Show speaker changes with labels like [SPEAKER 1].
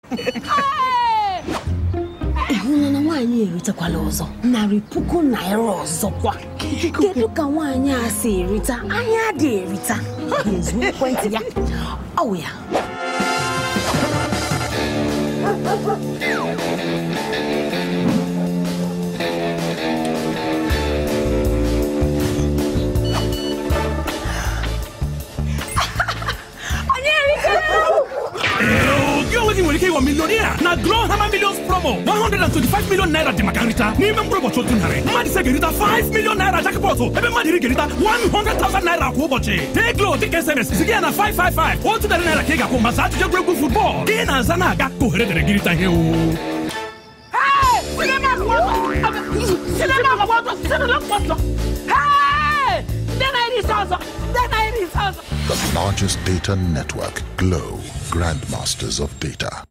[SPEAKER 1] ịhụla na nwaanyị eritekwala ọzọ narị puku naira ọzọkwa kedu ka nwaanyị a si erita anya dị erita ga-ezu ekwentị ya ọwụ ya
[SPEAKER 2] gị onwe gị nwere ike ịghọ milionia na Glow Hammer Millions promo 125 million naira dị maka nrita n'ime mkpụrụ ụbọchị otu narị mmadụ ise ga-erita 5 million naira jackpot ebe mmadụ iri ga-erita 100,000 naira kwa ụbọchị tee Glow dịka SMS ziga ya na 555 otu narị naira ka ị ga-akwụ maka ajụjụ egwuregwu futbọọlụ ka ị na-aza na-aga ka ohere dịrị gị rita ihe o
[SPEAKER 3] The largest data network, Glow, grandmasters of data.